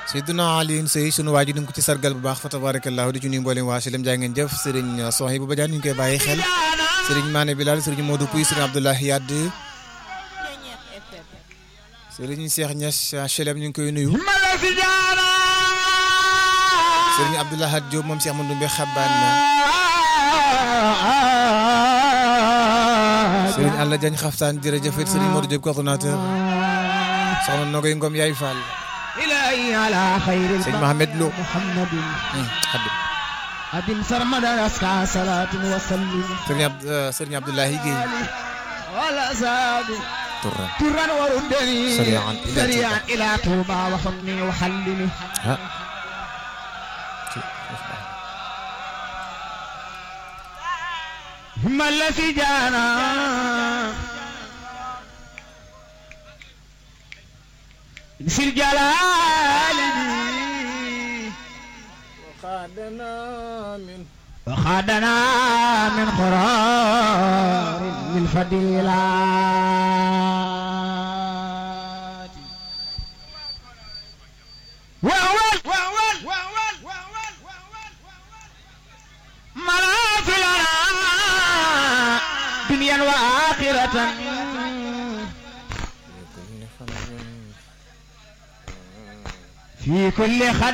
Seydina Alioune Seye sunu waa ji ñu ngi ko ci sargal bu baax fa tabarakallahu di ci nuyu mboolem waa Silem jaa ngeen jëf Serigne Soxi bu Badiane ñu ngi koy bàyyi xel Serigne Mané Bilal Serigne Modou Pouy Serigne Abdoulaye Yadd Serigne Cheikh Niass Chelem ñu ngi koy nuyu Serigne Abdoulaye Had Diop moom Cheikh Mandoumbe Xaban Serigne Alla Diagne Xaftaan jërëjëf it Serigne Modou Diop coordonnateur soxna Nogoy Ngom Yaay Fall إلهي على خير Serigne Mohamed Lo محمد Xadim أبن سرمدا أسكى صلاة وسلم Serigne Ab Serigne Abdoulaye Guèye ولا زاد Touran ترا وردني سريعاً إلى سريعا إلى توبة وحكمي وحلمي ah هم الذي جانا في الجلال وخادنا من قرار للفضيلات وأول وأول وأول وأول ملاذ لنا دنيا وآخرة في كل خد